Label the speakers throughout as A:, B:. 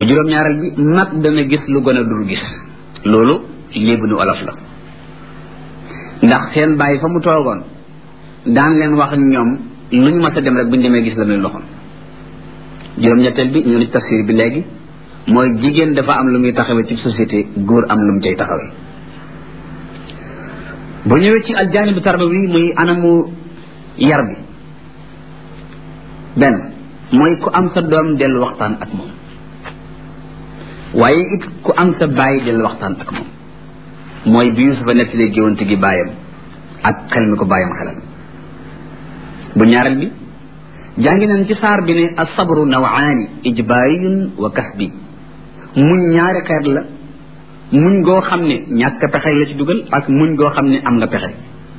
A: juróom-ñaareel bi mag dana gis lu gën a dul gis loolu léebu nu olof la ndax seen bàyyi fa mu toogoon daan leen wax ak ñoom lu ñu mas a dem rek bu ñu demee gis la muy loxoon juróom-ñetteel bi ñu ni tafsir bi léegi mooy jigéen dafa am lu muy taxawee ci société góor am lu mu cay taxawee bu ñëwee ci aljaanibu tarbawi muy anamu yar bi benn mooy ku am sa doom dellu waxtaan ak moom waaye it ku am sa bàyyi dellu waxtaan ak moom mooy bi Yusufa nettalee géwante gi bàyyam ak xel mi ko bàyyam xelal bu ñaareel bi jàngi nañ ci saar bi ne asabru nawaani ijbaariyun wa kasbi muñ ñaari xeet la muñ goo xam ne ñàkk pexe la ci dugal ak muñ goo xam ne am nga pexe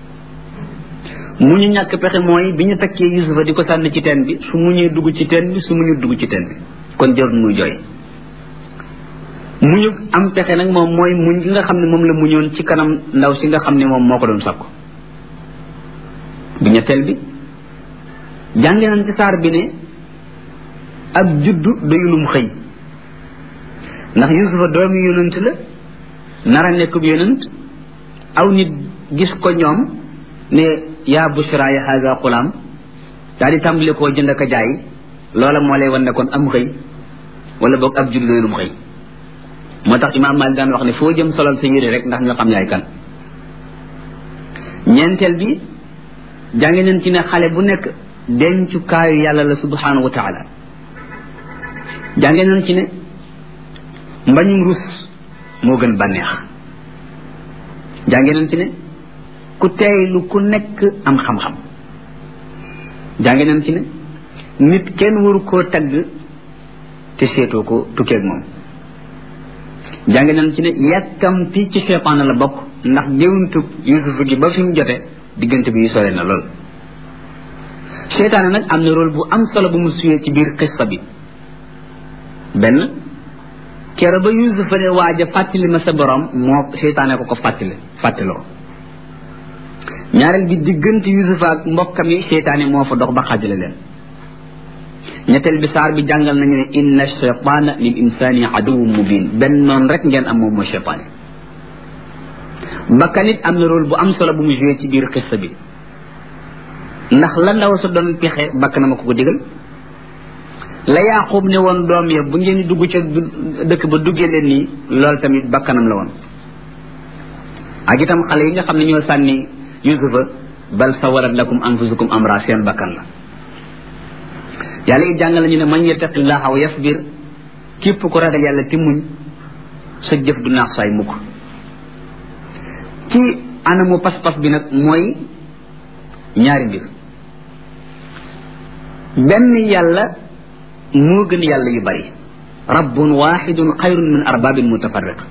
A: muñu ñàkk pexe mooy bi ñu takkee Yusufa di ko sànni ci teen bi su muñee dugg ci teen bi su muñu dugg ci teen bi kon jarul muy jooy muñu am pexe nag moom mooy muñ gi nga xam ne moom la muñoon ci kanam ndaw si nga xam ne moom moo ko doon sakku bi ñetteel bi jànge nañ ci saar bi ne ab juddu doyulum xëy ndax Yusufa doomi yonent la nara nekkub yonent aw nit gis ko ñoom ne yaa bushra ya haza xulaam daal di tàmbali koo jënd ak a jaay loola moo lay wan ne kon am xëy wala boog ab juddu doyulum xëy moo tax imaam Maalik daan wax ne foo jëm solal sa yére rek ndax ñu xam yaay kan ñeenteel bi jànge nañ ci ne xale bu nekk dencukaayu yàlla la subhanahu wa taala jànge nañ ci ne mbañum rus moo gën bànneex jànge nañ ci ne ku teeylu ku nekk am xam-xam jànge nañ ci ne nit kenn waru koo tagg te seetoo ko tukkeeg moom jànge nañ ci ne yàkkamti ci seytaane la bokk ndax géwantub yusufa gi ba fi mu jote diggante bi yu sore na lool seytaane nag am na rôle bu am solo bu mu suyee ci biir xissa bi benn kero ba yusufa ne waaj a fàttali ma sa borom moo seytaane ko ko fàttali fàttaloo ñaareel bi diggante yusufa ak mbokkam yi seytaane moo fa dox ba xaajale leen ñetteel bi saar bi jàngal nañu ne inna cheytaana lil insani aduwwun mubin benn noonu rek ngeen am moom mooy cheytaane bakkan it am na rôle bu am solo bu mu joué ci biir xissa bi ndax la ndaw sa doon pexe bakk na ma ko ko digal la yaqub ne woon doom ya bu ngeen dugg ca dëkk ba duggee leen nii loolu tamit bakkanam la woon ak itam xale yi nga xam ne ñoo sànni yusufa bal sawarat lakum anfusukum amra seen bakkan la yàlla it jàngal nañu ne man yattaqillaha wa yasbir képp ko ragal yàlla ti muñ sa jëf du naax saay mukk ci anamu pas-pas bi nag mooy ñaari mbir benn yàlla moo gën yàlla yu bari rabbun waxidun xayrun min arbabin mutafarriq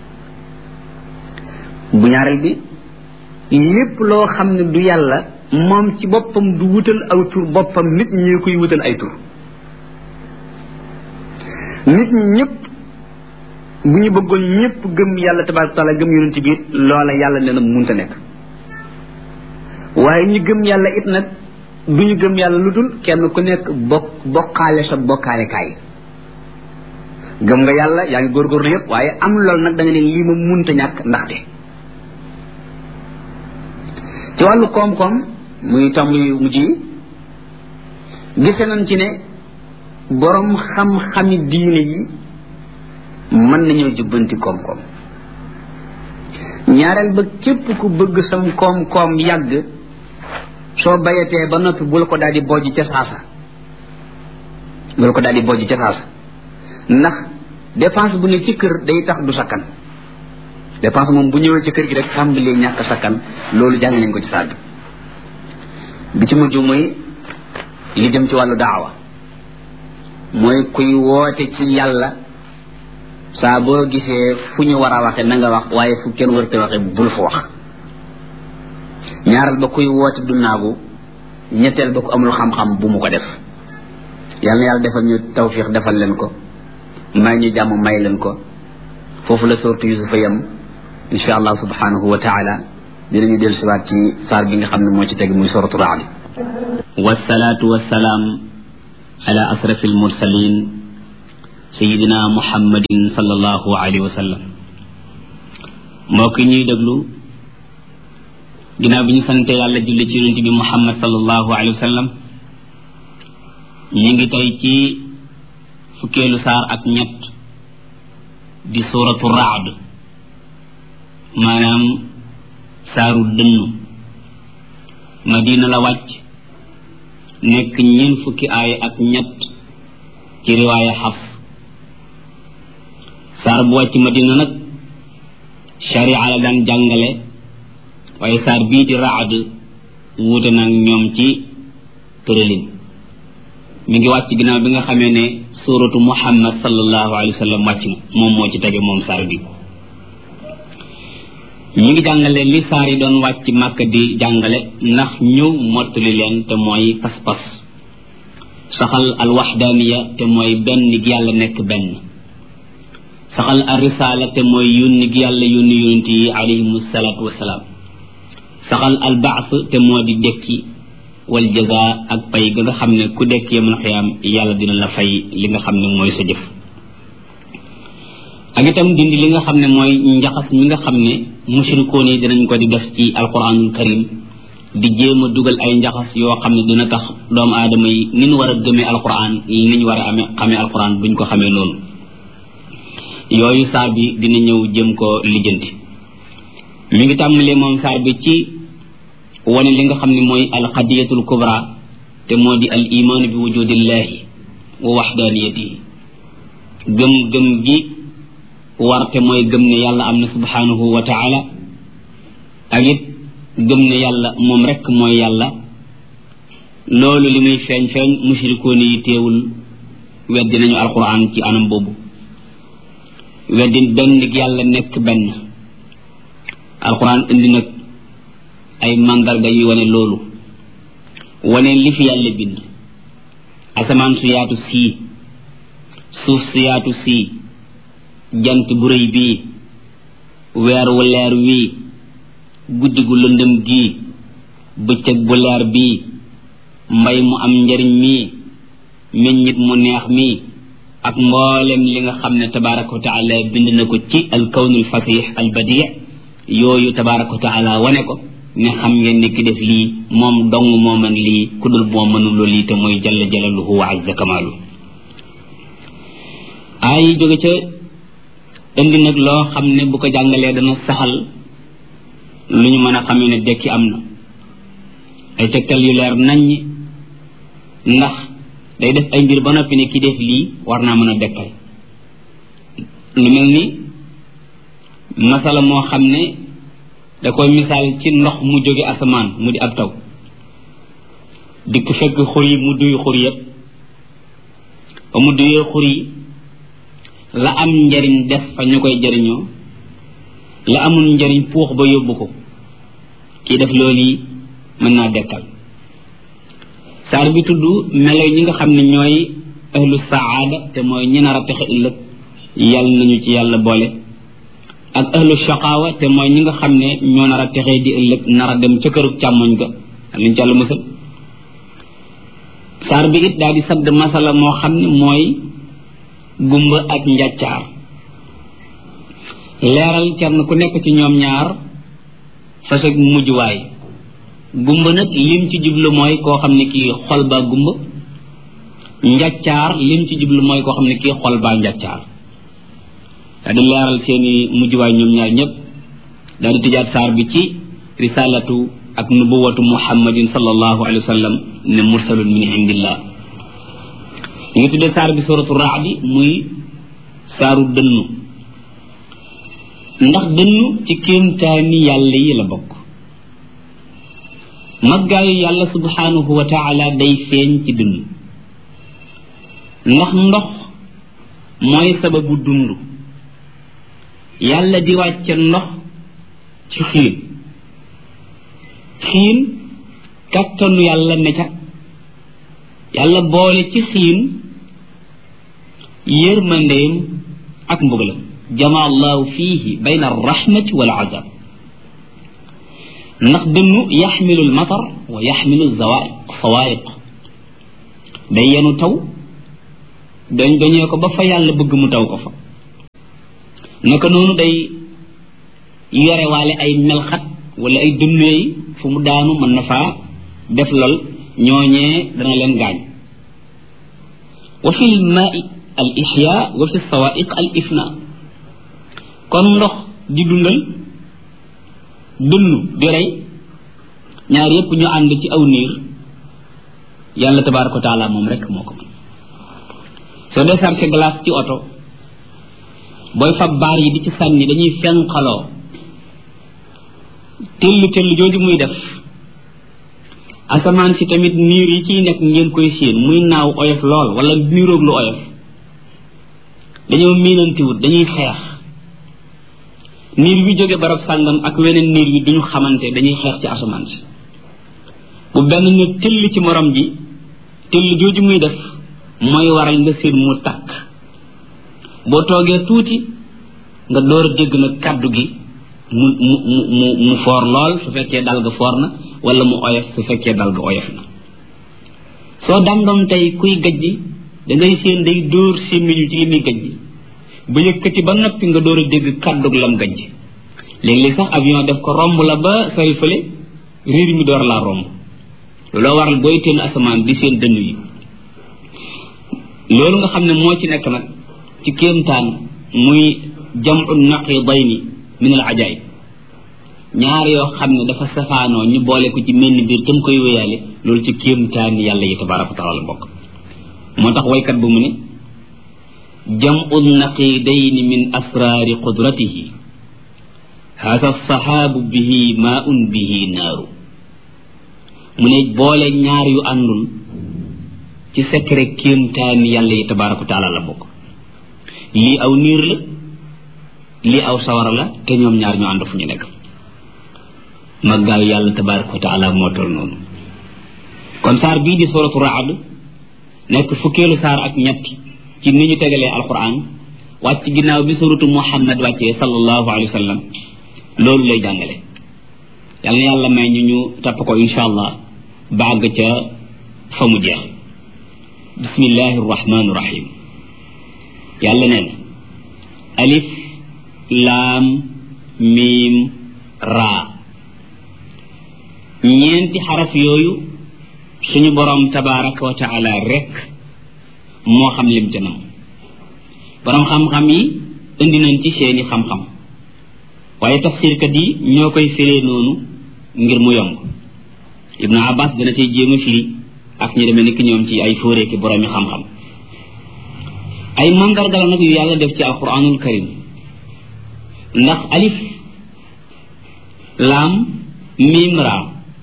A: bu ñaareel bi lépp loo xam ne du yàlla moom ci boppam du wutal aw tur boppam nit ñi koy wutal ay tur nit ñi ñëpp bu ñu bëggoon ñëpp gëm yàlla tabaraka taala gëm yonent bi it loola yàlla nee na munta nekk waaye ñu gëm yàlla it nag du ñu gëm yàlla lu dul kenn ku nekk bokk bokkaale sa bokkaale kaay gëm nga yàlla yaa ngi góorgóorlu yëpp waaye am loolu nag da nga ne lii ma munta ñàkk ndaxte ci wàllu koom-koom muy tomb yu mujj yi gise nañ ci ne borom xam-xami diine yi mën nañoo jubbanti koom-koom ñaareel ba képp ku bëgg sam koom-koom yàgg soo bayatee ba noppi bul ko daal di bojj ca saasa bul ko daal di bojj ca saasa ndax dépense bu ne ci kër day tax du sakkan dépense moom bu ñëwee ci kër gi rek tàmbalee ñàkk sakkan loolu jàng nañ ko ci saag bi ci mujj mooy li jëm ci wàllu daawa mooy kuy woote ci yàlla saa boo gisee fu ñu war a waxe na nga wax waaye fu kenn warute waxe bul fa wax ñaaral ba kuy woote du naagu ñetteel ba ku amul xam-xam bu mu ko def yàlla na yàlla defal ñu tawfiq defal leen ko may ñu jàmm may leen ko foofu la sortu yusufa yam insha allah subhanahu wa taala dinañu del siwaat ci saar bi nga xam ne moo ci teg muy soratu raadi wasalaatu wasalaam ala asrafi almursalin sayidina muhammadin sallallahu alayhi wa sallam mbokk ñuy déglu ginnaaw bi ñu sante yàlla julli ci yonent bi muhammad sallallahu alayhi wa sallam ñu ngi tey ci fukkeelu saar ak ñett di suuratu raad maanaam saaru dënnu madina la wàcc nekk ñeen fukki aay ak ñett ci riwaaya xaf saar bu wàcc madina nag sharia la daan jàngale waaye saar bii di raad wuute nag ñoom ci tëralin mi ngi wàcc ginnaaw bi nga xamee ne suuratu muhammad sallallahu alayhi wa sallam wàcc na moom moo ci tege moom saar bi ñi ngi jàngale li saar yi doon wàcc màkk di jàngale ndax ñëw mottali leen te mooy pas-pas saxal al waxdaaniya te mooy benn gi yàlla nekk benn saxal al risaala te mooy yónni gi yàlla yónni yonent yi alayhim salaatu wasalaam saxal al baas te moo di dekki wal jaza ak pay ga nga xam ne ku dekk yamal xiyaam yàlla dina la fay li nga xam ne mooy sa jëf ak itam dindi li nga xam ne mooy njaxas mi nga xam ne mushrikoon yi dinañ ko di def ci alquranul karim di jéem a dugal ay njaxas yoo xam ne dina tax doomu aadama yi ni ñu war a gëmee alquran ni ñu war a amee xamee alquran buñ ko xamee noonu yooyu saar bi dina ñëw jëm ko lijjanti mi ngi tàmbalee moom saar bi ci wane li nga xam ne mooy alqadiyatul kubra te moo di al imaanu bi wujudillahi wa waxdaaniyatihi gëm gëm gi warte mooy gëm ne yàlla am na subhanahu wa taala ak it gëm ne yàlla moom rekk mooy yàlla loolu li muy feeñ feeñ mushrikoon yi teewul weddi nañu alquran ci anam boobu weddi benn yàlla nekk benn alquran indi nag ay màndarga yi wane loolu wane li fi yàlla bind asamaan su yaatu sii suuf su yaatu sii jant bu rëy bii weer wu leer wii guddi gu lëndëm gii bëccëg bu leer bii mbay mu am njariñ mii meññit mu neex mii ak mboolem li nga xam ne tabaraka wa taala bind na ko ci al kawnul fasix al badi yooyu tabaraka wa taala wane ko ne xam ngeen ne ki def lii moom dong moo mën lii ku dul moo mënuloo lii te mooy jalla jalaluhu wa azza kamaalu ay jóge ca indi nag loo xam ne bu ko jàngalee dana saxal lu ñu mën a xamee ne dekki am na ay tegtal yu leer naññ ndax day def ay mbir ba noppi ne ki def lii war naa mën a dekkal lu mel ni masala moo xam ne da koy misaal ci ndox mu jóge asamaan mu di ab taw dikk fekk xur yi mu duy xur yépp ba mu duyee xur yi la am njariñ def fa ñu koy jariñoo la amul njariñ puux ba yóbbu ko kii def loolu yi mën naa dekkal saar bi tudd melo ñi nga xam ne ñooy ahlu saada te mooy ñi nar a texe ëllëg yàlla nañu ci yàlla boole ak ahlu shaqaawa te mooy ñi nga xam ne ñoo nar a texee di ëllëg nar a dem ca kërug càmmoñ ga luñ ci yàlla musal saar bi it daal di sadd masala moo xam ne mooy gumba ak njàccaar leeral kenn ku nekk ci ñoom ñaar fasag mujjuwaay gumba nag lim ci jublu mooy koo xam ne kii xol baa gumba njàccaar lim ci jublu mooy koo xam ne kii xol baa njàccaar daal di leeral seeni mujjuwaay ñoom ñaar ñëpp daal di tëjaat saar bi ci risalatu ak nubuwatu muhammadin sallallahu alayhi wa sallam ne mursalun min indillah ñu ngi tuddee saar bi suratu raadi muy saaru dënnu ndax dënnu ci kéemtaani yàlla yi la bokk maggaayu yàlla subhanahu wa taala day feeñ ci dënnu ndax ndox mooy sababu dund yàlla di wàcce ndox ci xiin xiin kattanu yàlla ne ca yàlla boole ci xiin yërmandeem ak mbugalam jama allahu fihi bayna arrahmati wal azab ndax dënnu yaxmilu almatar wa yaxmilu zawaiq sawaiq day yenu taw dañ dañee ko ba fa yàlla bëgg mu taw ko fa naka noonu day yore waale ay melxat wala ay dënneey fu mu daanu mën na faa def lol ñooñee dana leen gaañ wa fi l maai al ixya wa fi sawaiq al ifna kon ndox di dundal dënnu di rey ñaar yépp ñu ànd ci aw niir yàlla tabaraka wa taala moom rek moo ko mën soo dee sarce glace ci oto booy fab baar yi di ci sànni dañuy fenqaloo tëll tëll jooju muy def asamaan si tamit niir yi ciy nekk ngeen koy séen muy naaw oyof lool wala niiroog lu oyof dañoo miinantiwut dañuy xeex niir bi jóge barab sàngam ak weneen niir bi duñu xamante dañuy xeex ci asamaan si bu benn ne tëll ci morom ji tëll jooju muy def mooy waral nga séen mu takk boo toogee tuuti nga door a dégg nag kàddu gi mu mu mu mu foor lool su fekkee dal ga foor na wala mu oyof su fekkee dal ga oyof na soo dandoom tey kuy gajji dangay séen day dóor sémmiñu ci li muy gajji ba yëkkati ba noppi nga door a dégg kàddug lam gajji léeg-léeg sax avion def ko romb la ba sori fële riir mi door laa romb looloo waral booy teen asamaan di seen dënn yi loolu nga xam ne moo ci nekk nag ci kéemtaan muy jamu naqidayni min al ajaib ñaar yoo xam ne dafa safaanoo ñu boole ko ci menn biir tam koy wéyaale loolu ci kéemtaan yàlla yi tabaraka wa taala bokk moo tax waykat bu mu ne jamu naqidayni min asraari qudratihi hada sahaabu bihi maun bihi naaru mu ne boole ñaar yu àndul ci secret kéemtaan yàlla yi tabaraka wa taala la bokk lii aw niir la lii aw sawara la te ñoom ñaar ñu ànd fu ñu nekk maggaayu yàlla tabaraka wa taala moo toll noonu kon saar bii di suratu raad nekk fukkeelu saar ak ñett ci ni ñu tegalee alquran wàcc ginnaaw bi suratu muhammad wàccee sallallahu alayhi wa sallam loolu lay jàngale yàlla na yàlla may ñu ñu topp ko insha allah bàgg ca fa mu jeex bismillahi rahmani rahim yàlla nee na alif laam miim raa ñeenti xaraf yooyu suñu borom tabaraka wa taala rek moo xam lim ca nam borom xam-xam yi indi nañ ci seeni xam-xam waaye tafsirkat yi ñoo koy firee noonu ngir mu yomb ibnu abbas dana cay jéem a firi ak ñu demee nekk ñoom ci ay fóoreeki boroomi xam-xam ay mandarga la nag yu yàlla def ci alquranul karim ndax alif laam miim raa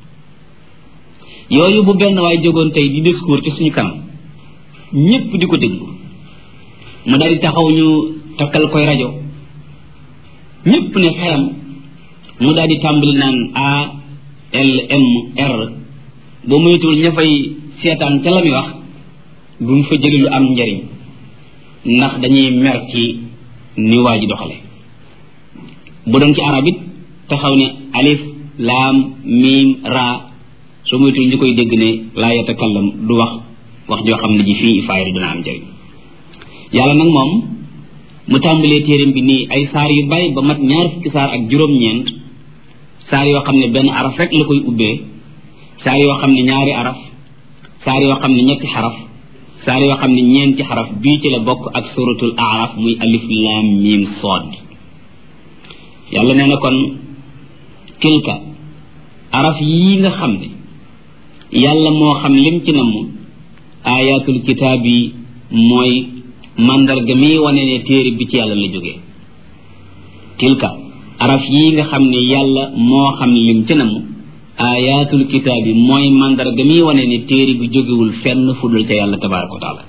A: yooyu bu benn waay jógoon tey di discours ci suñu kanam ñépp di ko déglu mu daal di taxaw ñu takkal koy rajo ñépp ne xeram mu daal di tàmbali naan a l m r ba moytuwul ña fay seetaan ca la muy wax bu mu fa jëli lu am njariñ ndax dañuy mer ci ni waa ji doxale bu doon ci arab it taxaw ne alif laam miim raa soo moytuwul ñu koy dégg ne laa yatakallam du wax wax joo xam ne ji fii faayda dina am njariñ yàlla nag moom mu tàmbalee téeram bi nii ay saar yu bari ba mat ñaar fukki saar ak juróom-ñeent saar yoo xam ne benn araf rek la koy ubbee saar yoo xam ne ñaari araf saar yoo xam ne ñetti xaraf saar yoo xam ne ñeenti xaraf bii ci la bokk ak suratul araf muy alif lam mim sood yàlla nee na kon tilka araf yii nga xam ne yàlla moo xam lim ci namm ayatul kitaab yi mooy mandarga mi wane ne téere bi ci yàlla la jógee tilka araf yii nga xam ne yàlla moo xam lim ci namm ayatul kitaab yi mooy mandarga mi wane ne téere bi jógewul fenn fudul ca yàlla tabaraka wa taala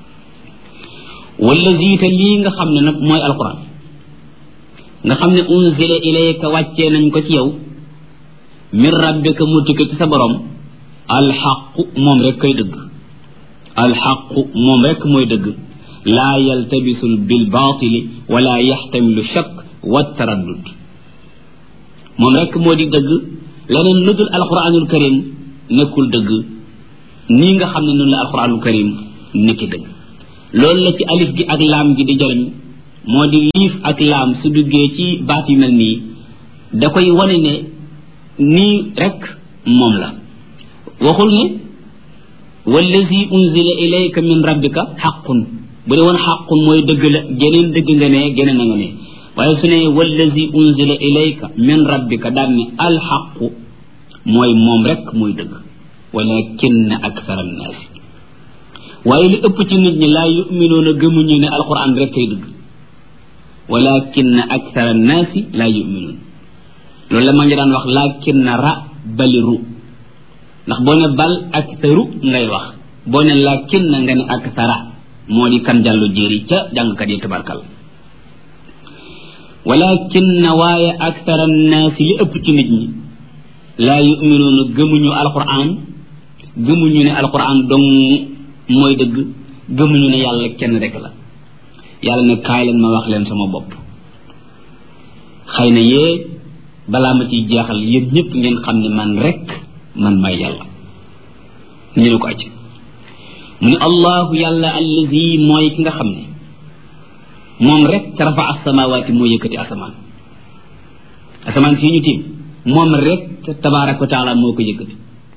A: wala ziita lii nga xam ne nag mooy alquran nga xam ne unzila ilayka wàccee nañ ko ci yow min rabbika mu tukke ci sa borom alxaqu moom rek koy dëgg alxaqu moom rek mooy dëgg laa yaltabisul bil baatili wala yaxtamilu shakk wa taraddud moom rek moo di dëgg leneen lu dul alquranul karim nekkul dëgg nii nga xam ne noonu la alquranul karim nekki dëgg loolu la ci alif gi ak laam gi di jëriñ moo di liif ak laam su duggee ci baat yu mel nii da koy wane ne nii rek moom la waxul ne wallazi unzila ilayka min rabbika xaqun bu dee woon xaqun mooy dëgg la geneen dëgg nga ne geneen na nga ne waaye su ne wallazi unzila ilayka min rabbika daan ne alxaqu mooy moom rek mooy dëgg walakinna akthar annaasi waaye li ëpp ci nit ñi laa yuminuuna gëmuñu ne alquran rek kay dëgg walakinna akthar annaasi laa yuminuun loolu la ma ngi daan wax lakinna ra baliru ndax boo ne bal aktharu ngay wax boo ne lakinna nga ne akthara moo di kan jàllu jéeri ca jàngkat yi tabarkal walakinna waaye akthar annaasi li ëpp ci nit ñi laa yuminuuna gëmuñu alquran gëmuñu ne alquran dong mooy dëgg gëmuñu ne yàlla kenn rek la yàlla ne kaay leen ma wax leen sama bopp xëy na yee balaa ma ciy jeexal yéen ñëpp ngeen xam ne man rek man may yàlla ñu ne ko acc mu ne allahu yàlla allazi mooy ki nga xam ne moom rek rafa asamawaati moo yëkkati asamaan asamaan fii ñu tiim moom rek tabaaraka wa taala moo ko yëkkati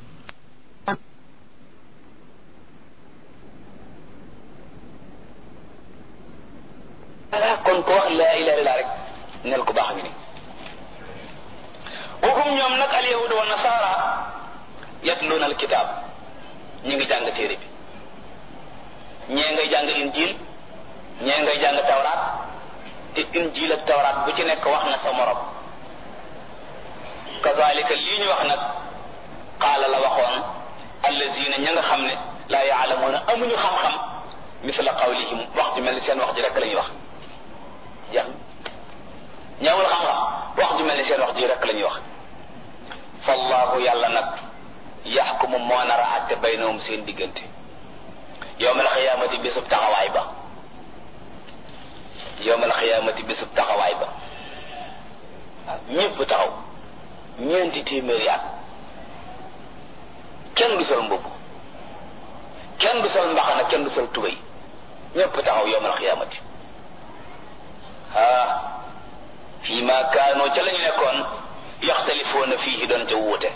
B: kon ko wax laa ilaha illa rek nel ko baax ngi ni waxum ñoom nag al yahud wa nasara yatluuna al kitab ñi ngi jàng téere bi ñee ngay jàng injil ñee ngay jàng tawraat te injil ak tawraat bu ci nekk wax na sa morom kazalika lii ñu wax nag qaala la waxoon allazina ña nga xam ne laa yaalamuuna amuñu xam-xam misla qawlihim wax ju mel ni seen wax ji rek la ñuy wax jeex ñaawul xam-xam wax ju mel ni seen wax ji rek la ñuy wax fallahu yàlla nag yaxkumu moo nar a àtte baynahum seen diggante yowmal xiyaamati bésub taxawaay ba yowmal xiyaamati bésub taxawaay ba waaw ñëpp taxaw ñeenti téeméeri at kenn du sol mbubb kenn du sol mbaxana kenn du sol tubéy ñëpp taxaw yowmal xiyaamati ah fii ma kaanoo ca la ñu nekkoon yaxtalifoona fii doon ca wuute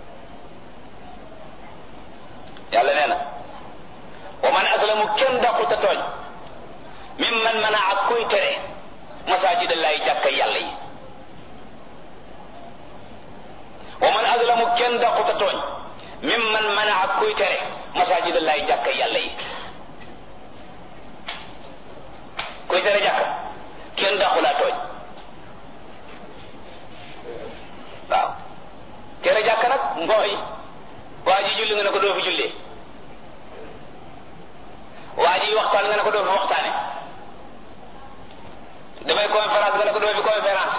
B: yàlla nee na wa man aslamu kenn dàquta tooñ mim man mën a ak kuy tere masaajid allahi jàkka yàlla yi wa man aslamu kenn dàquta tooñ mim man mën a ak kuy tere masaajid allahi jàkka yàlla yi kuy tere jàkka kenn dàqu laa tooñ waaw tere jàkka nag mooy waa ji julli nga ne ko doo fi jullee waa ji waxtaan nga ne ko doo fi waxtaane damay conférence nga ne ko doo fi conférence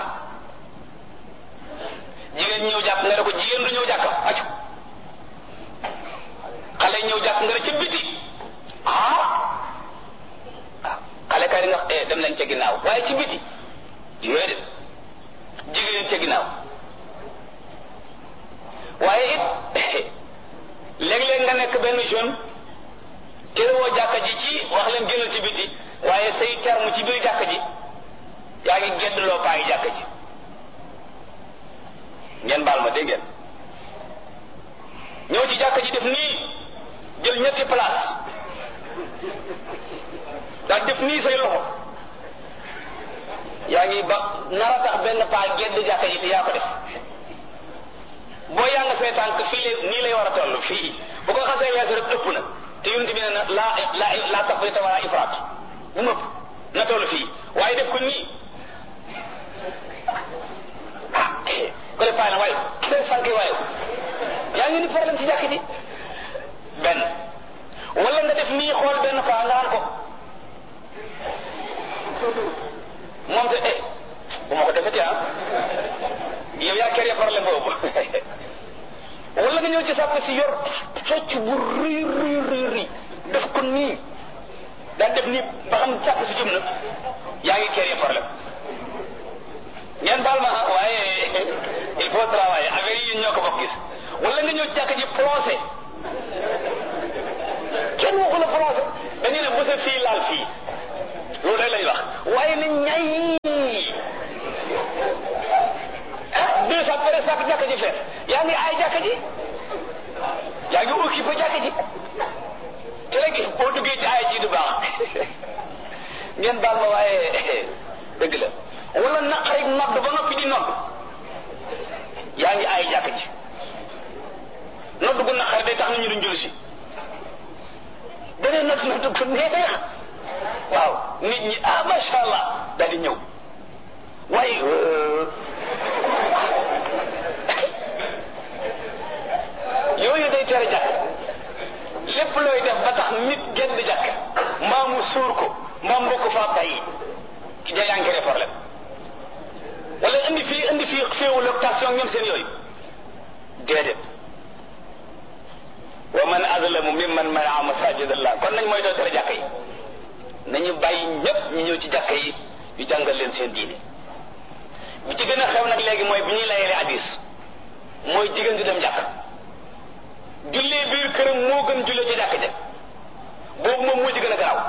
B: jigéen ñëw jàkk nga ne ko jigéen du ñëw jàkk aju xale ñëw jàkk nga ne ci biti ah waaw xale kay nga eh dem nañ ca ginnaaw waaye ci biti yooyu de jigéen ca ginnaaw waaye it léeg-léeg nga nekk benn jeune terewoo jàkka ji ci wax leen génnal ci biti waaye say terme ci biir jàkka ji yaa ngi geddloo paayi jàkka ji ngeen baal ma dégg ngeen ñëw ci jàkka ji def nii jël ñetti place daal def nii say loxo yaa ngi ba nar a tax benn paa gedd jàkka ji te yaa ko def boo yaa nga say tànk fii lay nii lay war a toll fii bu ko xasee weesu rek ëpp na te yonent bi ne na laa la laa tafrita wala ifraat bu mëpp na toll fii waaye def ko nii ah ko def paay na waaye day sànke waaye yaa ngi ni problème ci jàkk ji benn wala nga def nii xool benn paa nga naan ko moom te eh bu ma ko defeti ah yow yaa kere problème boobu wala nga ñëw ci sàpp si yor socc bu rëy rëy rëy rëy def ko nii daan def nii ba xam sàpp si jëm na yaa ngi kere problème ngeen baal ma waaye il faut travailler affaire yi ñoo ko bokk gis wala nga ñëw ci jàkk ji plongé kenn waxu la plongé dañu ne bu sa fii laal fii ngi ay jàkka ji yaa ngi occupé jàkka ji te léegi boo duggee ci ay ji du baax ngeen baal ma waaye dëgg la wala naqarik nodd ba noppi di nodd yaa ngi ay jàkka ji nodd gu naqari day tax nit ñi duñ julli si beneen nodd nodd gu neex waaw nit ñi ah macha allah daal di ñëw waaye yooyu day tere jàkk lépp looy def ba tax nit génn jàkk mbaa mu suur ko mbaa mbokk faa bàyyi ki ja yaa ngi créé problème wala indi fii indi fii féewu location ñoom seen yooyu déedéet wa man azlamu mimman manaa masajid allah kon nañ mooy doo tere jàkk yi nañu bàyyi ñépp ñu ñëw ci jàkk yi ñu jàngal leen seen diine bi ci gën a xew nag léegi mooy bi ñuy layele hadis mooy jigéen di dem jàkk jullee biir këram moo gën jullee ci jàkk ja boobu moom moo ci gën a garaaw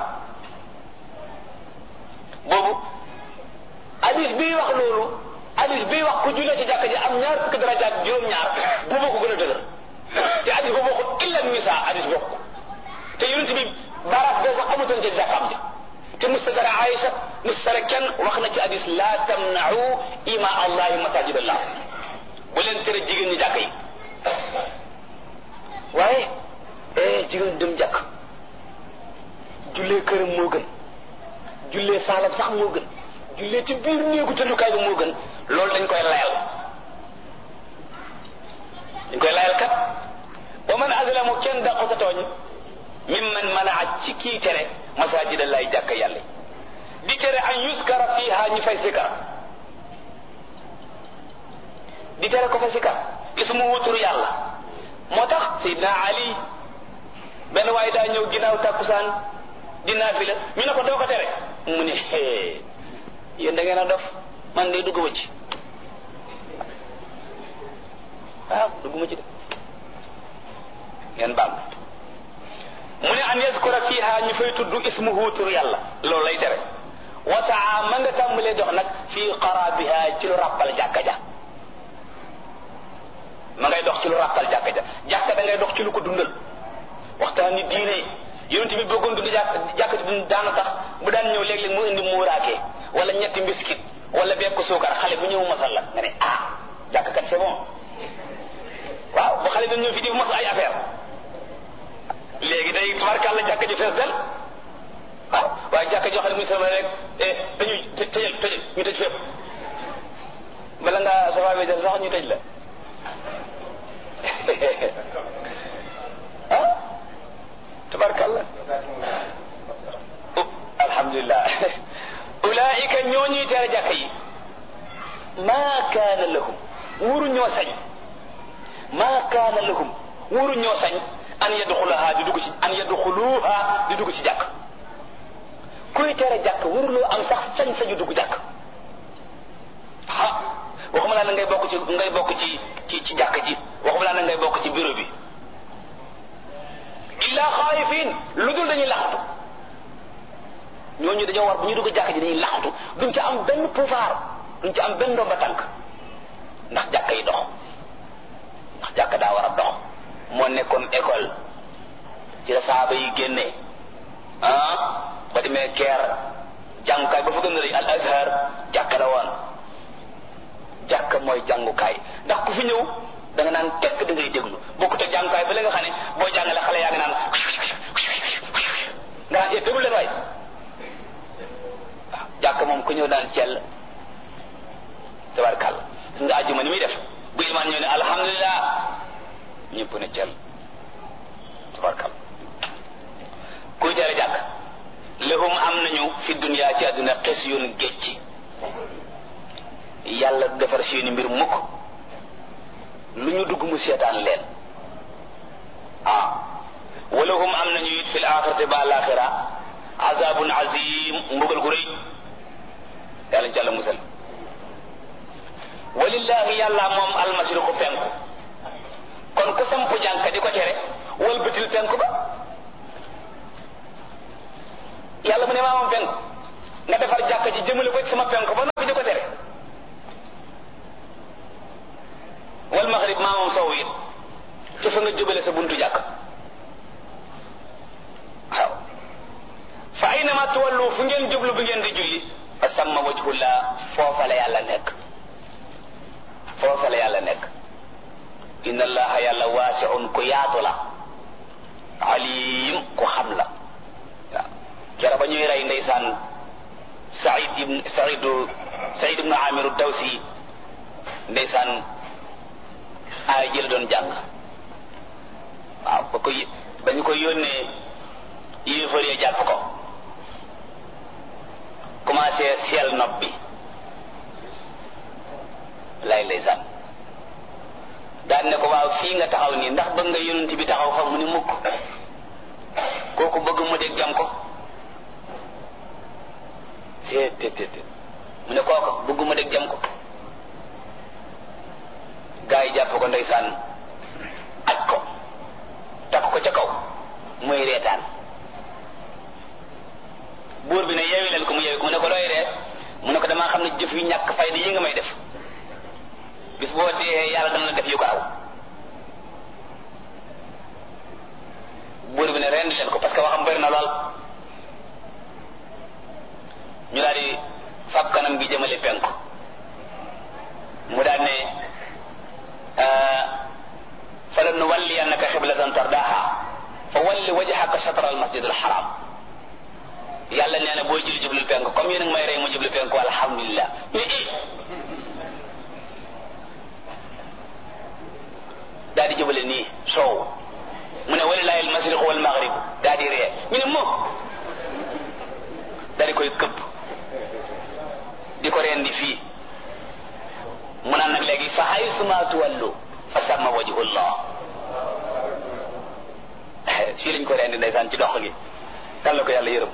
B: boobu hadis bii wax loolu hadis bii wax ku jullee ci jàkk ja am ñaar fukki darajaat juróom-ñaar boobu ko gën a dëgër te hadis boobu waxul illa nisa hadis bokk te yonent bi baaraat boobu amutoon ci jàkkaam ja te mustadara Aïcha mustadara kenn wax na ci hadis la tamna'u ima allahi masajid allah bu leen tere jigéen ñi jàkk yi waaye eh jigéen dem jàkk jullee këram moo gën jullee saalam sax moo gën jullee ci biir néegu tëddukaay bi moo gën loolu dañ koy layal dañ koy layal kat wa man azlamu kenn daqu sa tooñ mimman manaa ci kii tere masajid allahi jàkk yàlla di tere an yuskara fiha ñu fay sikar di tere ko fa sikar ismu wutur yàlla moo tax Seydina Ali benn waaye daa ñëw ginnaaw tàkkusaan di naafila ñu ne ko doo ko tere mu ne hee yéen da ngeen a dof man de dugguma ci waaw dugguma ci de ngeen baal mu ne an yaskura fiha ñu fay tudd ismuhu tur yàlla loolu lay tere wasaa ma nga tàmbalee dox nag fii qarabiha ci lu ràppal jàkka ja ma ngay dox ci lu ràppal jàkka ja jàkka da ngay dox ci lu ko dundal waxtaan ni diine yonent bi bëggoon dund jàkk jàkka ci dund daana sax bu daan ñëw léeg-léeg mu indi muuraake wala ñetti mbiskit wala bekk suukar xale bu ñëw masal la nga ne ah jàkka kat c'est bon waaw bu xale dañ ñëw fi di mos ay affaire léegi day tubarkàlla jàkka ji fees del waaw waaye jàkka joo xam ne muy sama rek eh dañuy tëjal tëjal ñu tëj fépp bala ngaa safa dal sax ñu tëj la ah tabarkalla alhamdulilah ulaika ñoo ñuy tere jàkka yi maa kaana lahum wuru ñoo sañ maa kaana lahum wuru ñoo sañ an yadxulaha di dugg ci an yadxuluha di dugg ci jàkk kuy tere jàkk waruloo am sax sañ sañu dugg jàkk ah waxuma laa na ngay bokk ci ngay bokk ci ci ci jàkk ji waxuma laa na ngay bokk ci bureau bi illa xaayifin lu dul dañuy laxatu ñooñu dañoo war bu ñu dugg jàkk ji dañuy laxatu duñ ci am benn pouvoir duñ ci am benn ndomba tànk ndax jàkk yi dox ndax jàkk daa war a dox moo nekkoon école ci la saaba yi génnee ah ba demee keer jàngukaay ba fa gën a rëy al azhar jàkk la woon jàkk mooy jàngukaay ndax ku fi ñëw da nga naan tekk da ngay déglu bokkut ak jàngukaay ba la nga xam ne boo jàngale xale yaa ngi naan nga naan déglu leen waay waaw jàkk moom ku ñëw daan cell tabarkàlla su nga àjjuma ni muy def bu ilmaan ñëw ne alhamdulilah ñëpp ne cell tabarkàlla kuy tere jàkk lahum am nañu fi dunya ci àdduna xes yoon gécci yàlla du defar seeni mbir mukk lu ñu dugg mu seetaan leen ah walahum am nañu it fil axirati ba alaxira azabun azim mbugal gu rëy yàlla ci àlla musal walillahi yàlla moom almashriqu penku kon ku samp jànka di ko tere wal bëtil penku ba yàlla mu ne maa moom penku nga defar jàkka ji jëmale ko ci sama penku ba noppi di ko tere wal maghrib maa moom sowu la yàlla nekk foofa la yàlla nekk inna allaha yàlla waasiun ku yaatu la alim ku xam la waaw kera ba ñuy rey ndeysaan saïd ibn saïdu saïd ibnu amiru dawsi ndeysaan aay jël doon jàng waaw ba ko ba ñu ko yónnee yéefar ya jàpp ko commencé seel nopp bi lay ndeysaan daan ne ko waaw fii nga taxaw nii ndax bëgg nga yonent bi taxaw fa mu ni mukk kooku bëgg mu dégg jam ko teet teet teet mu ne kooku bëgg mu dégg jam ko gaa yi jàpp ko ndeysaan aj ko takk ko ca kaw muy reetaan buur bi ne yeewi leen ko mu yeewi ko mu ne ko looy ree mu ne ko damaa xam ne jëf yu ñàkk fayda yi nga may def bis boo dee yàlla dana la def yu ko raw buur bi ne rend leen ko parce que waxam bëri na lool ñu daal di fab kanam gi jëmale penku mu daal ne falan nuwalliyannaka xiblatan tardaha fa walli wajhaka shatra al masjid al haram yàlla nee na booy julli jublu penku comme yéen a ngi may rey mu jublu penku alhamdulilah daa di jubale nii soow mu ne walilahi al mashriq wal maghrib daa di ree ñu ne moom daa di koy këpp di ko reen di fii mu naan nag léegi fa haysuma tuwallu fa samma wajhullah fii lañ ko reen di ndeysaan ci dox gi kan la ko yàlla yërëm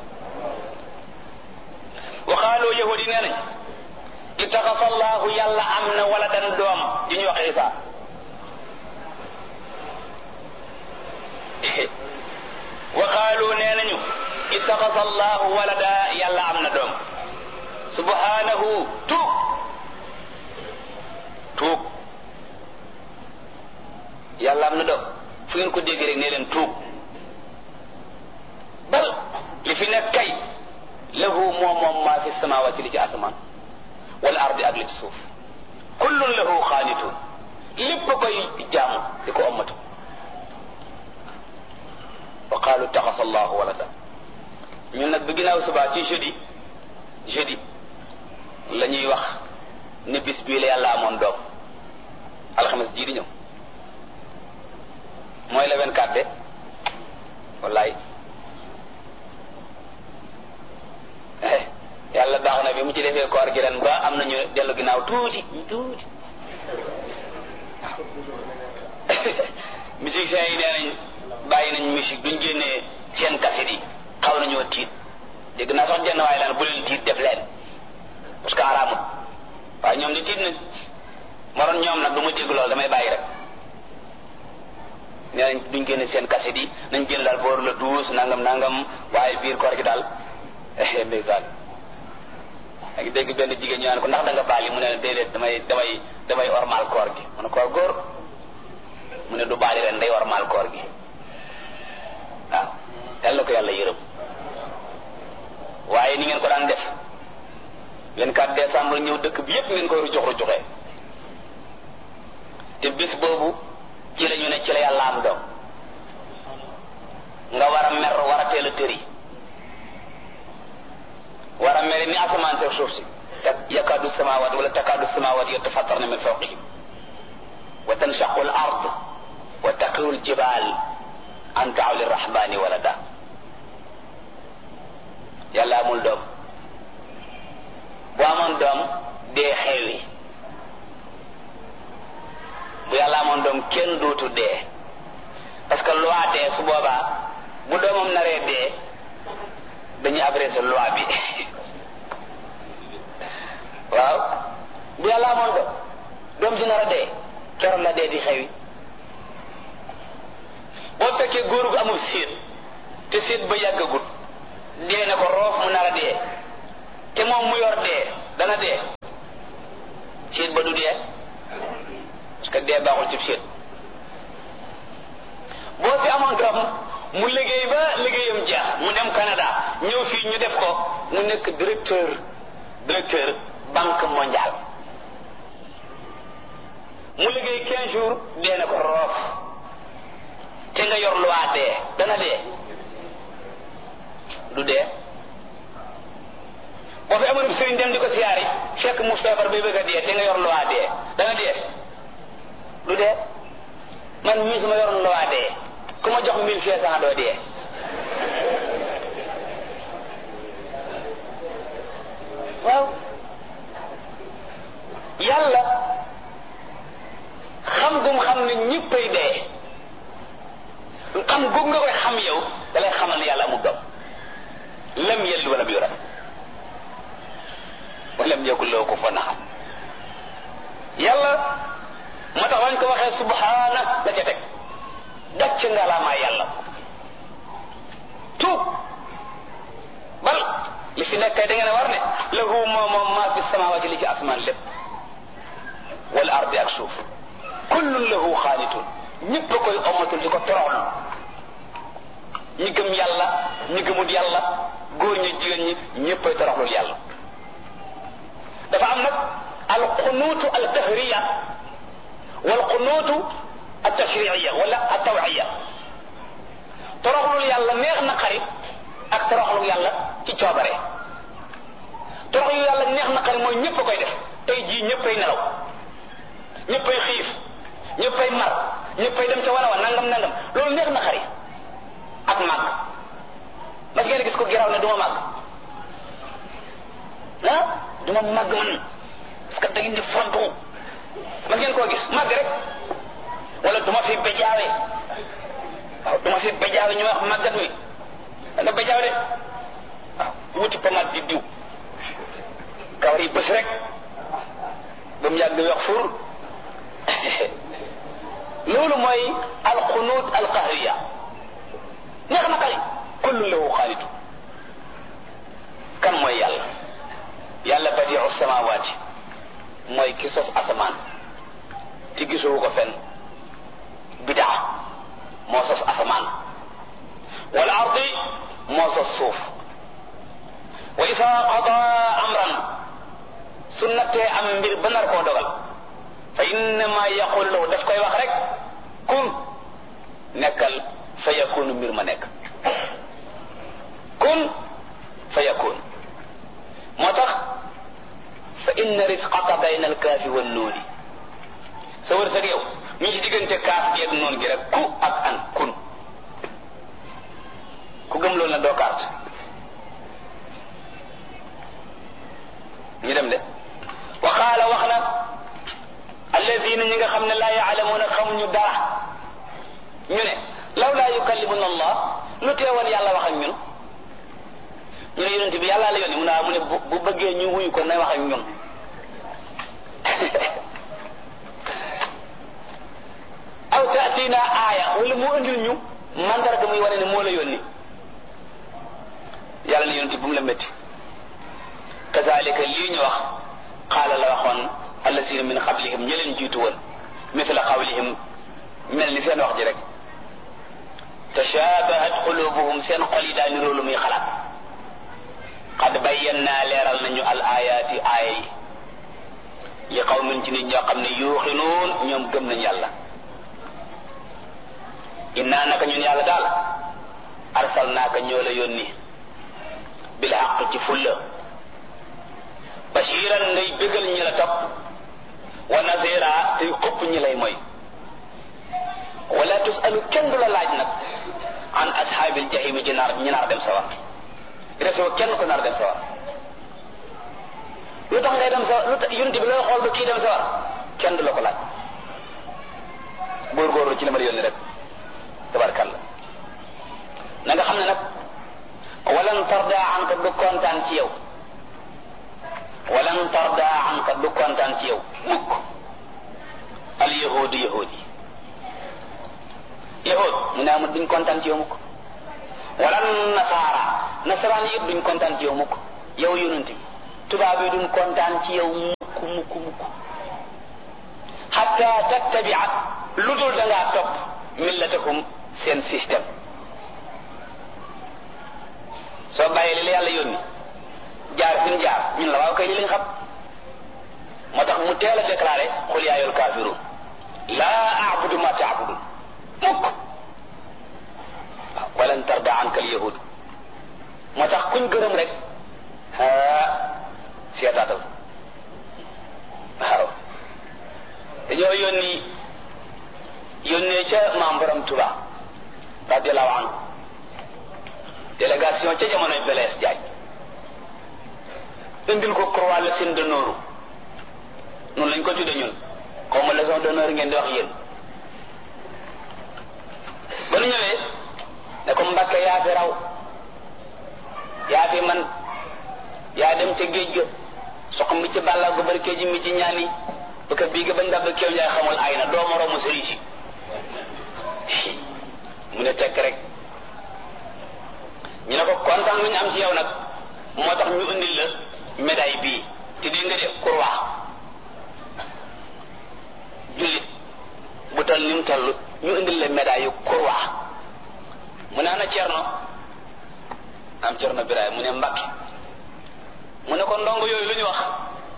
B: wa qaalu yahudi nee nañ ittaxasa allahu yàlla am na waladan doom di ñu wax isa wa qaalu nee nañu ittaxasa allahu walada yàlla am na doom subhanahu tuub tuub yàlla am na doom fu ngeen ko dégg rek ne leen tuub bal li fi nekk kay lahu moom moom maa fi samawati li ci asamaan wal ardi ak li ci suuf kullun lahu xaanitun lépp koy jaamu di ko ommatu wa qaalu taxasa allahu walada ñun nag bi ginnaaw subaa ci jeudi jeudi la ñuy wax ne bis bii la yàlla amoon doom alxames jii di ñëw mooy le 24 de wallaay yàlla baax na bi mu ci defee koor gi ren ba am nañu dellu ginnaaw tuuti tuuti musiciens yi nee nañ bàyyi nañ musique duñ génnee seen kaset yi xaw nañoo tiit dégg naa sax jenn waaye laan bu leen tiit def leen parce que araamut waaye ñoom di tiit nañ moroon ñoom nag du ma dégg loolu damay bàyyi rek nee nañ duñ génne seen kaset yi nañ génn daal boor la douze nangam nangam waaye biir koor gi daal ndeysaan a ngi dégg benn jigéen ñu naan ko ndax da nga baali mu ne déedéet damay damay damay ormal koor gi mu ne koor góor mu ne du baali ren day ormal koor gi waaw yal na ko yàlla yërëm waaye ni ngeen ko daan def 24 décembre ñëw dëkk bi yépp ngeen koy rujux rujuxee te bis boobu ci la ñu ne ci la yàlla am doom nga war a mer war a teel a tëri war a mere ni asamaan seeg suuf si te yakaadu samawat wala takaadu samawat yatafattarna min fawqihim wa tanshaqu al ard wa taqiru al jibal an daaw lirrahmani walada yàlla amul doom bu amoon doom dee xewi bu yàlla amoon doom kenn dootu dee parce que loi dee su boobaa bu doomam naree dee dañuy abrégé loi bi waaw bu yàlla amoon doom doom si nar a dee keroog la dee di xewi boo fekkee góor gu amul séet te séet ba yàggagut dee na ko roof mu nar a dee te moom mu yor dee dana dee séet ba du dee parce que dee baaxul ci séet boo fi amoon doom mu liggéey ba liggéeyam jeex mu dem Canada ñëw fii ñu def ko mu nekk directeur directeur banque mondiale mu liggéey quinze jours dee na ko roof te nga yor loi dee dana dee du dee boo fi amoon sëriñ dem di ko siyaari fekk mu feebar bay bëgg a dee te nga yor loi dee dana dee du dee man mii su ma yoroon loi dee ku ma jox mille cinq cent doo dee waaw yàlla xam gum xam ne ñëppay dee xam gum nga koy xam yow da lay xamal ne yàlla amul doom lam yelli wala yura walam yakul lahu kufuwan ahad yàlla moo tax wañ ko waxee subhaana la ca teg dacc ngalaamaa yàlla tuub bal li fi nekk kay da ngeen a war ne lahu moom moom maa fi samawaati li ci asmaan lépp wal ardi ak suuf kullun lahu xaanitun ñëpp a koy omatul di ko toroxlu ñi gëm yàlla ñi gëmut yàlla góor ñi jigéen ñi ñëpp ay toroxlul yàlla dafa am nag al qunuutu al tahriya wal qunuutu al tashriiya wala al tawiya toroxlul yàlla neex na xarit ak toroxlul yàlla ci coobare toroxlul yàlla neex na xarit mooy ñëpp a koy def tey jii ñëppay nelaw ñëppay xiif ñëppay mar ñëppay dem ca wala wa nangam nangam loolu neex na xarit ak màgg mas ngeen gis ko giraw ne du ma màgg ah du ma màgg man parce que da ngeen di fontu mas ngeen koo gis màgg rek wala du ma fi bejaawe waaw du ma fi bejaawe ñu wax màggat mi da nga bejaaw de waaw wuti pomade di diw kawar yi bës rek ba mu yàgg wax fur loolu mooy alxunuut alqahriya neex na xali kullu lahu xaalitu kan mooy yàlla yàlla badiu samawaati mooy ki sos asamaan te gisoo ko fenn bidaa moo sos asamaan wal ardi moo sos suuf wa isa qada amran su nattee am mbir ba nar koo dogal fa innama yaqulu lahu daf koy wax rek kun nekkal fa yakunu mbir ma nekk kun fa yakun moo tax fa inna risqaka bayna alkaafi wan nuuni sa wërsëg yow mi ngi ci diggante kaaf gi ak noon gi rek ku ak an kun ku gëm loolu na doo carte ñu dem de wa qaala wax na alladina ñi nga xam ne laa yaalamuuna xamuñu dara ñu ne law laa yukallimuna allah lu teewoon yàlla wax ak ñun ñu ne yonent bi yàlla la yónni mu ne mu ne bu bëggee ñu wuyu ko na wax ak ñun aw taatina aaya wala mu andil ñu mandarga muy wane ne moo la yónni yàlla ne yonent bu mu la métti kazalika lii ñu wax qaala la waxoon allasina min qablihim ñi leen jiitu woon mithla qawlihim mel ni seen wax ji rek tashabahat qulubuhum seen xol yi daa niroo lu muy xalaat qad bayyannaa leeral nañu al ayaati aaya yi li qawmin ci nit ñoo xam ne yuuxinuun ñoom gëm nañ yàlla innaa naka ñun yàlla daal arsalnaaka ñoo la yónni bil haqq ci fulla bashiran ngay bégal ñi la topp wa nazira tey xupp ñi lay mooy wala tusalu kenn du la laaj nag an ashaabil jahimi ci naar ñi naar dem sawar resoo kenn ko naar dem sawar lu tax ngay dem sawar lu tax yunti bi looy xool ba kii dem sawar kenn du la ko laaj góorgóorlu ci la ma yónni rek tabarkalla na nga xam ne nag walan tarda anka du kontaan ci yow walan tarda anka du kontaan ci yow mukk al yahudu yahud yi yahud mu ne amul duñ kontaan ci yow mukk wala nasaara nasaraan yi yëpp duñ kontaan ci yow mukk yow yonent bi tubaab yi duñ kontaan ci yow mukk mukk mukk xatta tattabia lu dul da ngaa topp millatakum seen système soo bàyyee li la yàlla yónni jaar fi ñu jaar ñun la waaw kay li lañ xam moo tax mu teel a déclaré xul yaa ayyuhal kaafiruun laa a'budu ma ta'budun mukk waaw walan tarda anka al yahud moo tax kuñ gërëm rek ah seetaatal waaw dañoo yónni yónnee ca maam borom Tuba radiallahu anhu délégation ca jamonoy Blaise Diagne indil ko croix la seen d'honneur noonu lañ ko tudde ñun xaw ma leçon d'honneur ngeen di wax yéen ba nu ñëwee ne ko Mbàkke yaa fi raw yaa fi man yaa dem ca géej ga sox mi ci bàlla gu bari kéji mi ci ñaan yi parce que bii ga bañ dab kéew njaay xamul ay na doo moroomu sëriñ si mu ne tekk rek ñu ne ko kontaan lu ñu am ci yow nag moo tax ñu indil la médaille bii te dégg nga de croix jullit bu toll ni mu toll ñu indil la médaille yu croix mu ne ana cerno am cerno biraay mu ne mbakki mu ne ko ndongo yooyu lu ñu wax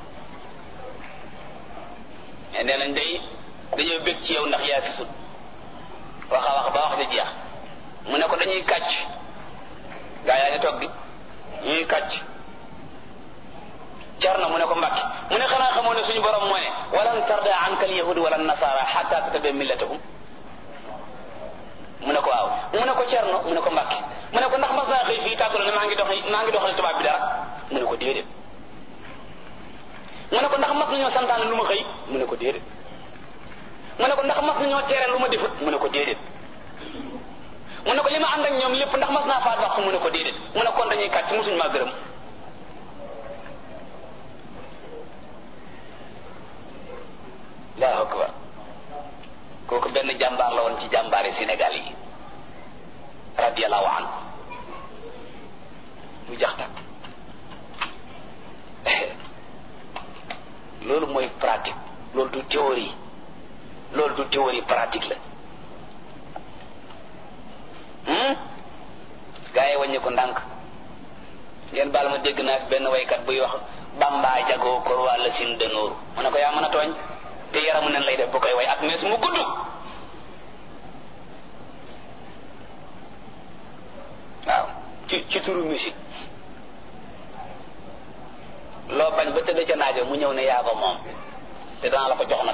B: mais nee nañ day dañoo bég ci yow ndax yaa fi sut wax a wax ba wax di jeex mu ne ko dañuy kàcc gaa yaa ngi toog di ñuy kàcc Cerno mu ne ko Mbàkke mu ne xanaa xamoo ne suñu borom moo ne walan tarda anka al yahudi wala nasara xatta tattabi millatahum mu ne ko waaw mu ne ko Cerno mu ne ko Mbàkke mu ne ko ndax mas naa xëy fii tàggaloo ne maa ngi dox maa ngi doxal tubaab bi dara mu ne ko déedéet mu ne ko ndax mas nañoo santaane lu ma xëy mu ne ko déedéet mu ne ko ndax mas nañoo tere lu ma defut mu ne ko déedéet mu ne ko li ma ànd ak ñoom lépp ndax mas naa faat waxtu mu ne ko déedéet mu ne kon dañuy kàcc musuñ maa gërëm allahu akbar kooku benn jàmbaar la woon ci jàmbaari Sénégal yi radiallahu anhu mu jax tak loolu mooy pratique loolu du théorie loolu du théorie pratique la gaa yi wàññi ko ndànk ngeen baal ma dégg naa benn waykat buy wax bamba jagoo kor wàlla sin dënóoru mu ne ko yaa mën a tooñ te yaramu nen lay def bu koy way ak mees mu gudd waaw ci ci turu musique loo bañ ba tëdd ca naajo mu ñëw ne yaa ko moom te danaa la ko jox nag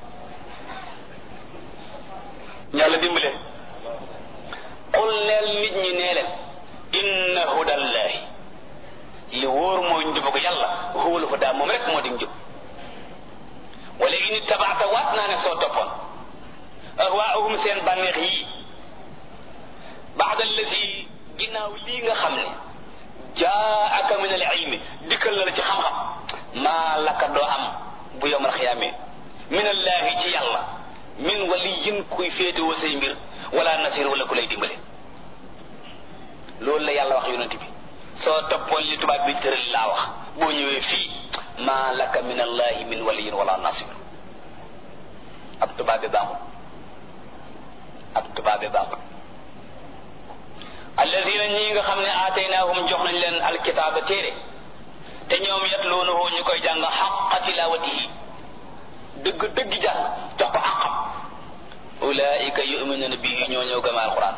B: yàlla dimbale qul neel nit ñi nee leen inna hudallahi li wóor mooy njub ko yàlla huwal huda moom rek moo di njub wala in tabaata waat naa ne soo toppoon ahwaahum seen bànneex yii baada allati ginnaaw lii nga xam ne jaaka min al ilmi dikkal na la ci xam-xam maa laka doo am bu yowmal xiyaamee min allahi ci yàlla min waliyin kuy féetewoo say mbir wala nasir wala ku lay dimbale loolu la yàlla wax yonent bi soo toppoon li tubaab bi tëral laa wax boo ñëwee fii maa laka min allahi min waliyin wala nasir ab tubaab bi baaxul ab tubaab bi baaxul alladina ñi nga xam ne aataynaahum jox nañ leen alkitaaba téere te ñoom yatluunahu ñu koy jàng xaqa tilawatihi dëgg dëgg jàng jox ko àqam ulaika yuminuna bihi ñoo ñëw gëm alquran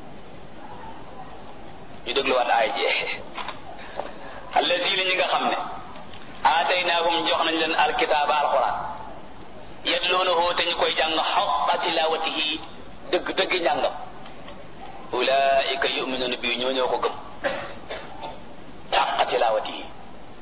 B: ñu dégluwaat aay ji alladina ñi nga xam ne aataynaahum jox nañ leen alkitaaba alquran yatluunahu te ñu koy jàng xaqa tilawatihi dëgg dëgg njàngam ulaika yuminuna bi ñoo ñoo ko gëm xaqa tilawati yi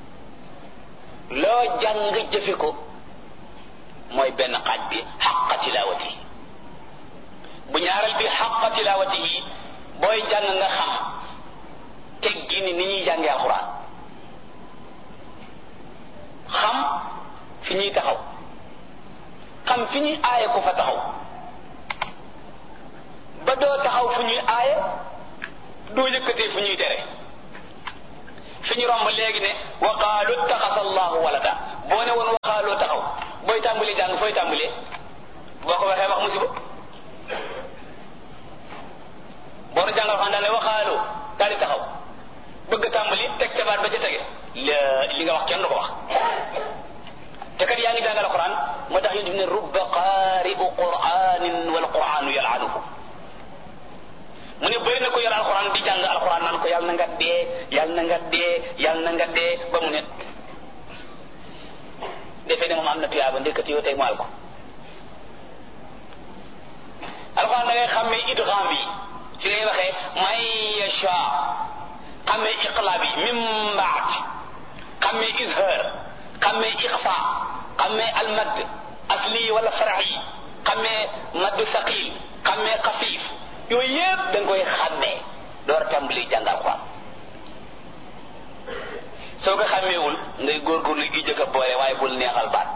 B: loo jàng jëfe ko mooy benn xaaj bi xaqa tilawati yi bu ñaareel bi xaqa tilawati yi booy jàng nga xam teggi ni ni ñuy jàngee alxuraan xam fi ñuy taxaw xam fi ñuy aaye ko fa taxaw ba doo taxaw fu ñuy aaye doo yëkkatee fu ñuy tere fi ñu romb léegi ne wa qaalu taxasa allahu walada boo ne woon wa qaalu taxaw booy tàmbalee jàng fooy tàmbalee boo ko waxee wax musiba boo nu jàngal xam daal ne wa qaalu daal di taxaw bëgg tàmbali teg ca baat ba ca tege li nga wax kenn du ko wax te kat yaa ngi ne rubba qaari'u qur'anin wal qur'anu yal'anuhu mu ne bëri na ko yor alxuraan di jàng alxuraan naan ko yàlla na nga dee yàlla na nga dee yàlla na nga dee ba mu ne defee ne moom am na tuyaaba ndekati yoo tey mu al ko alxuraan da ngay xàmmee idgham bi ci ngay waxee may yasha xàmmee iqlaab yi min baad xàmmee izhar xàmmee iqfa xàmmee almad asli wala farax yi xàmmee maddu saqil xàmmee xafiif yooyu yëpp da nga koy xàmmee door a tàmbali jàng alxuraan soo ko xàmmeewul ngay góorgóorlu gi jëkk a boole waaye bul neexal baat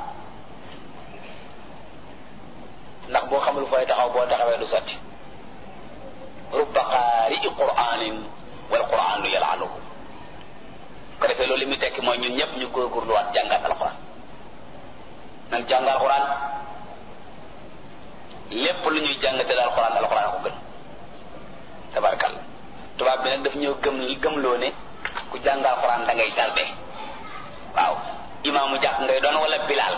B: ndax boo xamul fooy taxaw boo taxawee du sotti rubba qaari'i qur'anin wal qur'anu yal'anuhu ko defee loolu li muy tekki mooy ñun ñëpp ñu góorgóorluwaat jàngat alxuraan nan jàng alxuraan lépp lu ñuy jàngate alxuraan alxuraan ko gën tabarkal tubaab bi nag daf ñëw gëm gëmloo ne ku jàng alxuraan da ngay tarde waaw imaamu jàkk ngay doon wala bilaal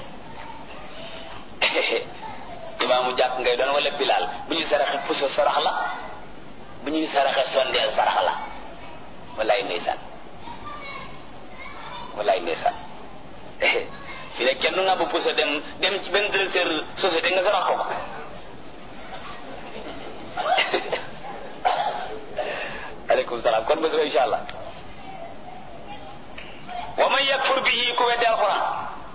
B: imaamu jàkk ngay doon wala bilaal bu ñuy saraxe puso sarax la bu ñuy saraxe sondeel sarax la wallaay ndeysaan wallaay ndeysaan fi ne kenn nga bu puso dem dem ci benn directeur société nga sarax ko ko aleykum salaam kon bés ba insha allah wa man yakfur bihi ku weddi alquran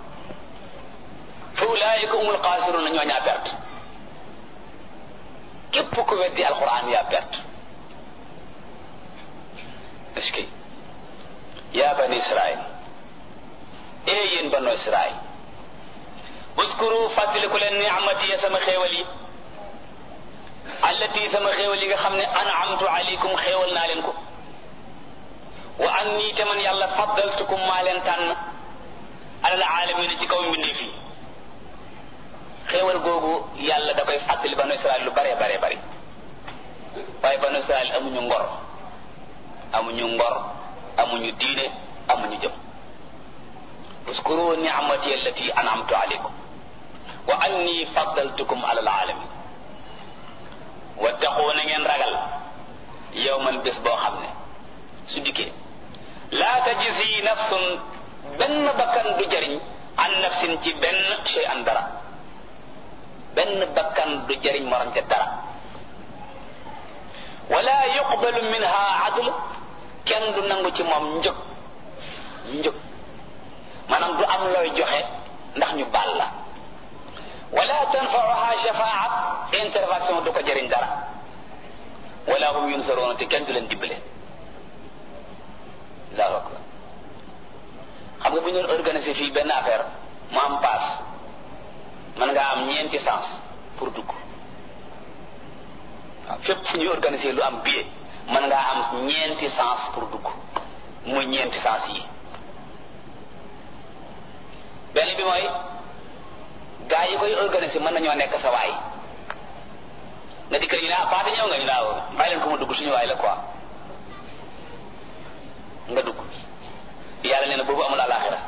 B: fa ulaayika umul xaasiruna ñoo ñaa perte képp ku weddi alquran yaa perte est-ce que yaa bani israil ee yéen banu israil uskuru fàttaliku leen ni'mati ya sama xéewal yi allati sama xéewal yi nga xam ne an'amtu alaykum xéewal naa leen ko wa anni te man yàlla faddaltukum maa leen tànn alal aalamiina ci kaw mbindeef yi xéewal googu yàlla da koy fàttali banu israel lu bare bare bari waaye banu israel amuñu ngor amuñu ngor amuñu diine amuñu jëm uskuru ni'mati allati an'amtu alaykum wa anni faddaltukum alal alamin wattaqu na ngeen ragal yawman bés boo xam ne su dikkee laa tajzi nafsun benn bakkan du jariñ an nafsin ci benn shay an dara benn bakkan du jariñ morom ca dara wala yuqbalu minha adl kenn du nangu ci moom njëg njëg maanaam du am looy joxe ndax ñu baal la wala tanfauha shafaat intervention du ko jëriñ dara wala hum yunsaroona te kenn du leen dimbale allahu akbar xam nga bu ñu doon organiser fii benn affaire mu am paas mën ngaa am ñeenti sens pour dugg waaw fépp fu ñuy organiser lu am billet mën ngaa am ñeenti sens pour dugg muy ñeenti sens yi benn bi mooy gaa yi koy organiser mën nañoo nekk sa waay nga dikk ñu ne ah paate ñëw nga ñu naaw bàyyi leen ko ma dugg suñu waay la quoi nga dugg yàlla nee na boobu amul alaxira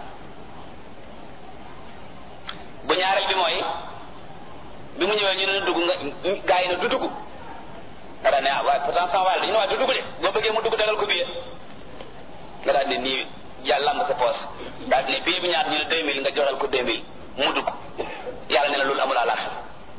B: bu ñaareel bi mooy bi mu ñëwee ñu ne dugg nga gaa yi ne du dugg nga daal ne ah waaye pourtant sama waay la dañu ne waaye du dugg de boo bëggee mu dugg dagal ko billet nga daal ne nii yàlla lamb sa poos daal ne billet bi ñaar ñu ne deux mille nga joxal ko deux mille mu dugg yàlla nee na loolu amul alaxira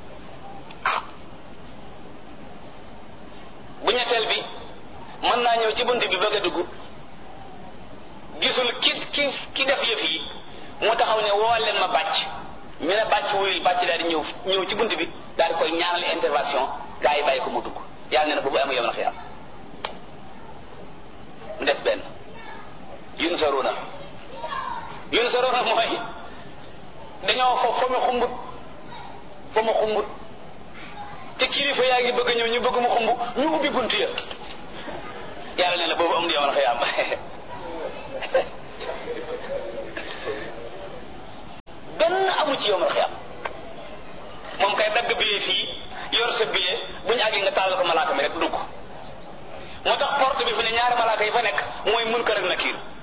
B: bu ñetteel bi mën naa ñëw ci bunt bi bëgg a dugg gisul ki ki ki def yëf yi mu taxaw ne woo leen ma bàcc ñu ne bàcc wuyul bàcc daal di ñëw ñëw ci bunt bi daal di koy ñaanal intervention gaa yi bàyyi ko mu dugg yàlla nee na boobu amu yom na xiyam mu des benn yun saruna yun saruna mooy dañoo fo fa mu xumbut fa mu xumbut te kilifa yaa ngi bëgg ñëw ñu bëgg mu xumb ñu ubbi bunt ya yàlla nee na boobu am di yomal xëyaam benn amu ci yomal xëyaam moom kay dagg billet fii yor sa billet bu ñu àggee nga tàllal ko malaaka mi rek dugg moo tax porte bi fi ne ñaari malaaka yi fa nekk mooy munkar ak nakiir